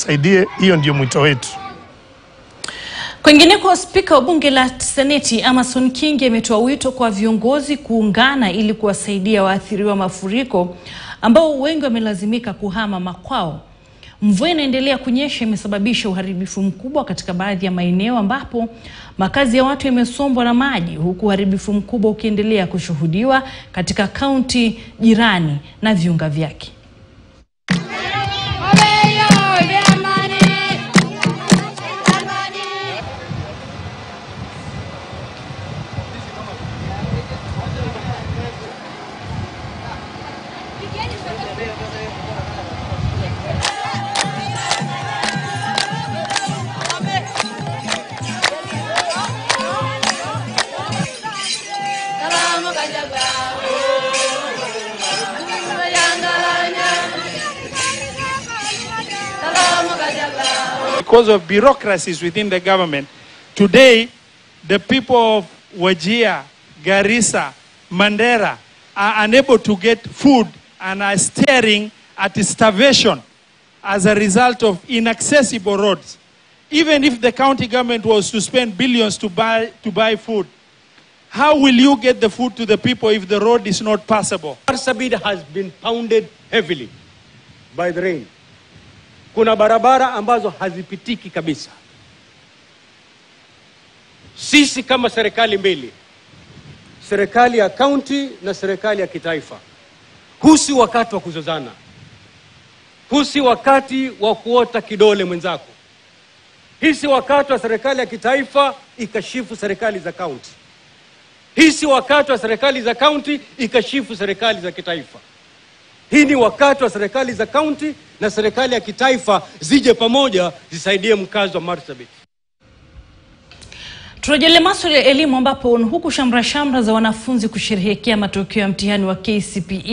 watusaidie. Hiyo ndio mwito wetu. Kwingineko, spika wa bunge la seneti Amason Kingi ametoa wito kwa viongozi kuungana ili kuwasaidia waathiriwa mafuriko ambao wengi wamelazimika kuhama makwao. Mvua inaendelea kunyesha imesababisha uharibifu mkubwa katika baadhi ya maeneo ambapo makazi ya watu yamesombwa na maji, huku uharibifu mkubwa ukiendelea kushuhudiwa katika kaunti jirani na viunga vyake. because of bureaucracies within the government. Today, the people of Wajir, Garissa, Mandera are unable to get food and are staring at starvation as a result of inaccessible roads. Even if the county government was to spend billions to buy, to buy food, how will you get the food to the people if the road is not passable? Marsabit has been pounded heavily by the rain. Kuna barabara ambazo hazipitiki kabisa. Sisi kama serikali mbili, serikali ya kaunti na serikali ya kitaifa, huu si wakati wa kuzozana, huu si wakati wa kuota kidole mwenzako. Hii si wakati wa serikali ya kitaifa ikashifu serikali za kaunti. Hii si wakati wa serikali za kaunti ikashifu serikali za kitaifa. Hii ni wakati wa serikali za kaunti na serikali ya kitaifa zije pamoja zisaidie mkazi wa Marsabit. Turejelee masuala ya elimu ambapo huku shamra shamra za wanafunzi kusherehekea matokeo ya mtihani wa KCPE